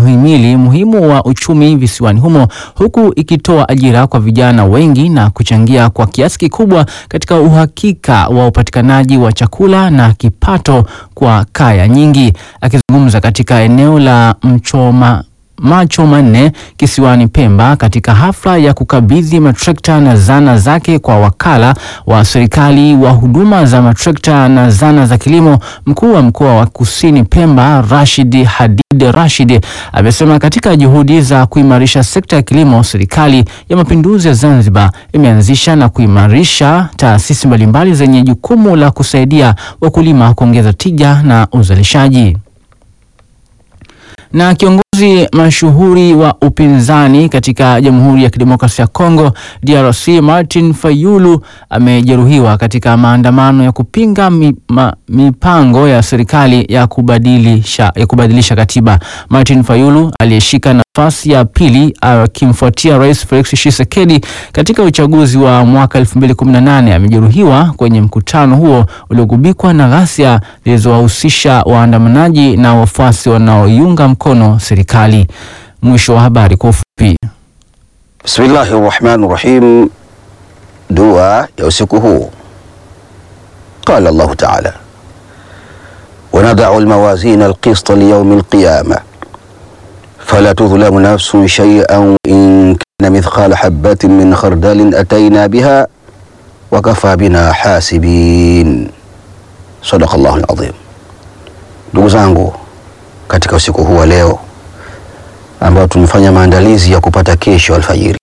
muhimili muhimu wa uchumi visiwani humo huku ikitoa ajira kwa vijana wengi na kuchangia kwa kiasi kikubwa katika uhakika wa upatikanaji wa chakula na kipato kwa kaya nyingi. Akizungumza katika eneo la Mchoma macho manne kisiwani Pemba katika hafla ya kukabidhi matrekta na zana zake kwa wakala wa serikali wa huduma za matrekta na zana za kilimo, mkuu wa mkoa wa Kusini Pemba Rashid Hadid Rashid amesema katika juhudi za kuimarisha sekta ya kilimo, serikali ya mapinduzi ya Zanzibar imeanzisha na kuimarisha taasisi mbalimbali zenye jukumu la kusaidia wakulima kuongeza tija na uzalishaji na kiongozi mashuhuri wa upinzani katika Jamhuri ya Kidemokrasia ya Kongo DRC Martin Fayulu amejeruhiwa katika maandamano ya kupinga mi, ma, mipango ya serikali ya kubadilisha, ya kubadilisha katiba. Martin Fayulu aliyeshika nafasi ya pili akimfuatia Rais Felix Tshisekedi katika uchaguzi wa mwaka 2018 amejeruhiwa kwenye mkutano huo uliogubikwa na ghasia zilizowahusisha waandamanaji na wafuasi wanaoiunga mkono serikali. Mwisho wa habari kwa ufupi. Bismillahi rahmani rahim. Dua ya usiku huu. Qala Allahu taala wanadau lmawazina alqista liyaumi alqiyama fala tudhlamu nafsun shay'an in kana mithqala habatin min khardalin atayna biha wakafa bina hasibin. Sadaqa Allahu alazim. Ndugu zangu, katika usiku huu wa leo ambao tumefanya maandalizi ya kupata kesho alfajiri,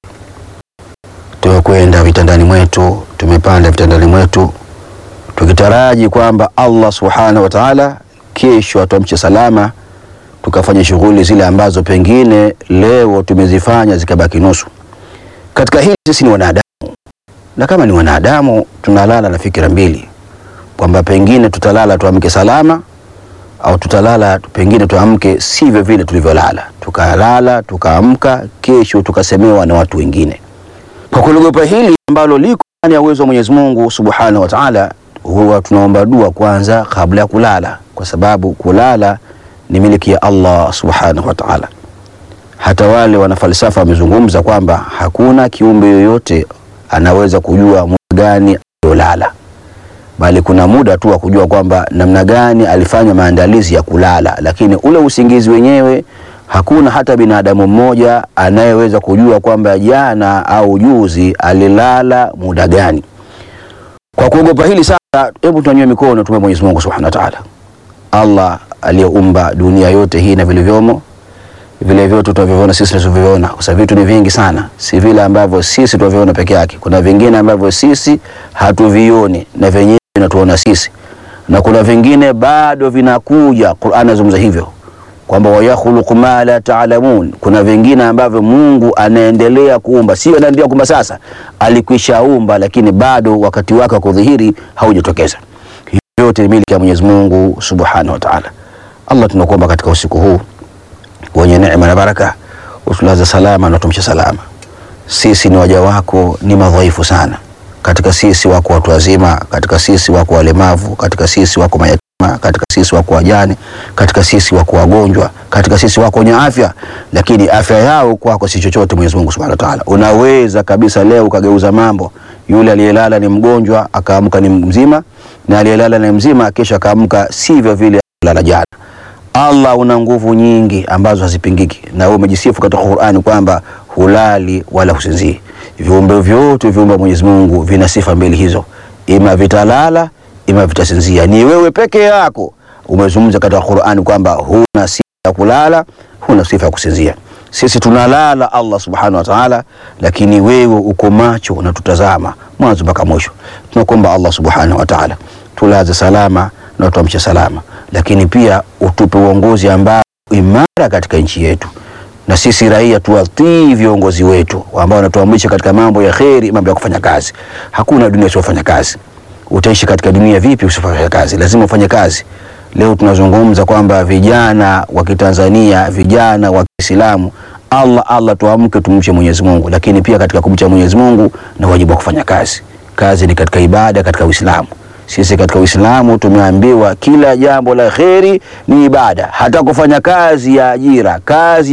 tumekwenda vitandani mwetu, tumepanda vitandani mwetu tukitaraji kwamba Allah subhanahu wa ta'ala kesho atuamshe salama, tukafanya shughuli zile ambazo pengine leo tumezifanya zikabaki nusu. Katika hili sisi ni wanadamu, na kama ni wanadamu tunalala na fikira mbili, kwamba pengine tutalala tuamke salama au tutalala pengine tuamke sivyo vile tulivyolala, tukalala tukaamka, kesho tukasemewa na watu wengine. Kwa kuliogopa hili ambalo liko ndani ya uwezo wa Mwenyezi Mungu Subhanahu wa Ta'ala, huwa tunaomba dua kwanza kabla ya kulala, kwa sababu kulala ni miliki ya Allah Subhanahu wa Ta'ala. Hata wale wanafalsafa wamezungumza kwamba hakuna kiumbe yoyote anaweza kujua muda gani aliolala bali kuna muda tu wa kujua kwamba namna gani alifanya maandalizi ya kulala, lakini ule usingizi wenyewe hakuna hata binadamu mmoja anayeweza kujua kwamba jana au juzi alilala muda gani. Kwa kuogopa hili sasa, hebu tunyanyue mikono tume Mwenyezi Mungu Subhanahu wa Ta'ala, Allah aliyeumba dunia yote hii na vilivyomo vile vyote tunavyoviona sisi tunavyoviona, kwa sababu vitu ni vingi sana, si vile ambavyo sisi tunavyoona peke yake. Kuna vingine ambavyo sisi hatuvioni na vyenyewe vinatuona sisi, na kuna vingine bado vinakuja. Qur'an inazungumza hivyo kwamba wayakhluqu ma la ta'lamun. Kuna vingine ambavyo Mungu anaendelea kuumba, sio anaendelea kuumba sasa, alikwishaumba, lakini bado wakati wake wa kudhihiri haujatokeza. Yote ni miliki ya Mwenyezi Mungu Subhanahu wa Ta'ala. Allah, tunakuomba katika usiku huu wenye neema na baraka, utulaze salama na utumshe salama. Sisi ni waja wako, ni madhaifu sana. Katika sisi wako watu wazima, katika sisi wako walemavu, katika sisi wako mayatima, katika sisi wako wajane, katika sisi wako wagonjwa, katika sisi wako wenye afya, lakini afya yao kwako si chochote. Mwenyezi Mungu Subhanahu wa Ta'ala, unaweza kabisa leo ukageuza mambo. Yule aliyelala ni mgonjwa akaamka ni mzima, na aliyelala ni mzima kesho akaamka sivyo vile alilala jana. Allah una nguvu nyingi ambazo hazipingiki, na wewe umejisifu katika Qur'ani kwamba hulali wala husinzii. Viumbe vyote viumbe Mwenyezi Mungu vina sifa mbili hizo, ima vitalala ima vitasinzia. Ni wewe peke yako umezungumza katika Qur'ani kwamba huna sifa ya kulala, huna sifa ya kusinzia. Sisi tunalala Allah subhanahu wa ta'ala, lakini wewe uko macho unatutazama mwanzo mpaka mwisho. Tunakuomba Allah subhanahu wa ta'ala tulaze salama na tuamshe salama, lakini pia utupe uongozi ambao imara katika nchi yetu, na sisi raia tuwatii viongozi wetu ambao wanatuamrisha katika mambo ya kheri, mambo ya kufanya kazi. Hakuna dunia isiyofanya kazi. Utaishi katika dunia vipi usifanye kazi? Lazima ufanye kazi. Leo tunazungumza kwamba vijana wa Kitanzania, vijana wa Kiislamu, Allah Allah, tuamke tumche Mwenyezi Mungu, lakini pia katika kumcha Mwenyezi Mungu na wajibu wa kufanya kazi. Kazi ni katika ibada katika Uislamu. Sisi katika Uislamu tumeambiwa kila jambo la kheri ni ibada, hata kufanya kazi ya ajira, kazi